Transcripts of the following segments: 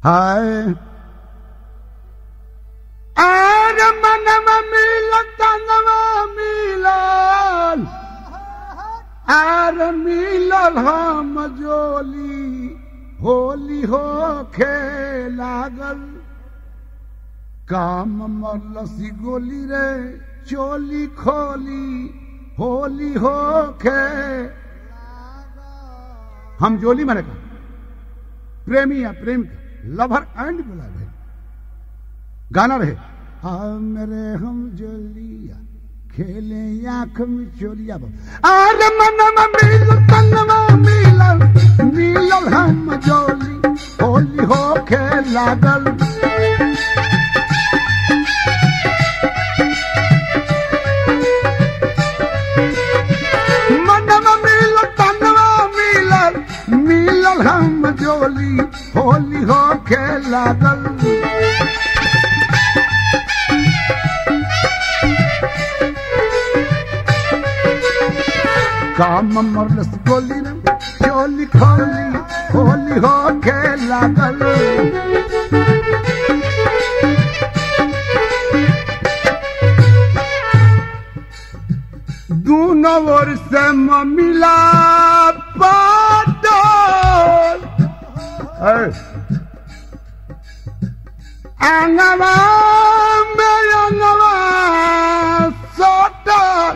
हाय आर मनम मिल तनवा मिलल आर मिलल हम जोली होली हो खे लागल काम मरलसी गोली रे चोली खोली होली हो खे हम जोली मैंने कहा प्रेमी है प्रेम लवर एंड बोला भाई गाना रहे हाँ मेरे हम जोलिया खेले आंख में चोलिया आर मनम मिल तनवा मिलल मिलल हम जोली होली हो खे लागल मनम मिल तनवा मिलल मिलल हम जोली होली हो खे लागल काम मरलस गोली रे चोली खोली होली हो खे लागल दूनो ओर से मिला पाटल अंगवा में अंगवा सोटल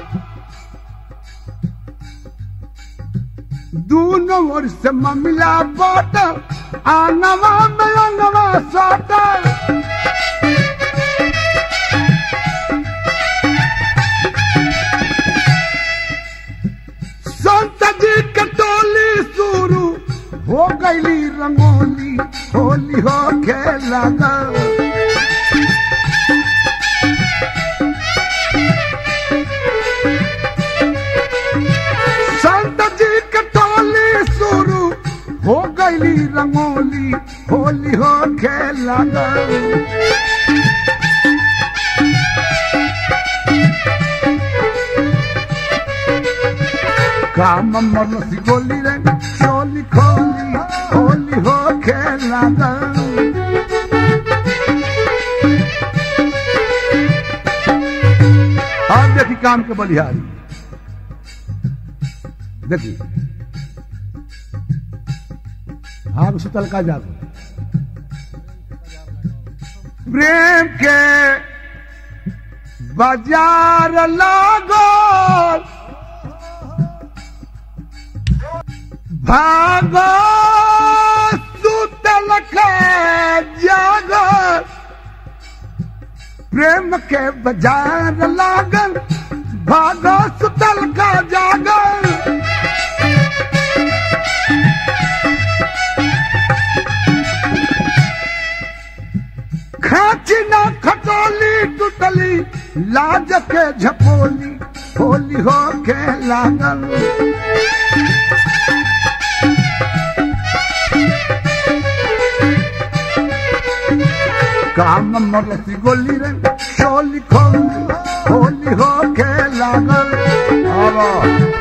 दूनो ओर से मिला पाटल अंगवा में अंगवा सोटल संत जी के टोली शुरू हो गईली रंगोली होली हो खेला संत जी के टोली शुरू हो गईली रंगोली होली हो खेला काम मरलसी गोली रे चोली खोली होली हो खेला अब देखी काम के बलिहारी देखी भाग सुतल का जागो प्रेम के बाजार लागल भागो सुतल के जागर प्रेम के बाजार लागल भागो सुतल का जागर खाची ना खटोली टूटली लाज के झपोली होली हो के लागल काम मरलसी गोली रे चोली खोली होली हो के लागल आवा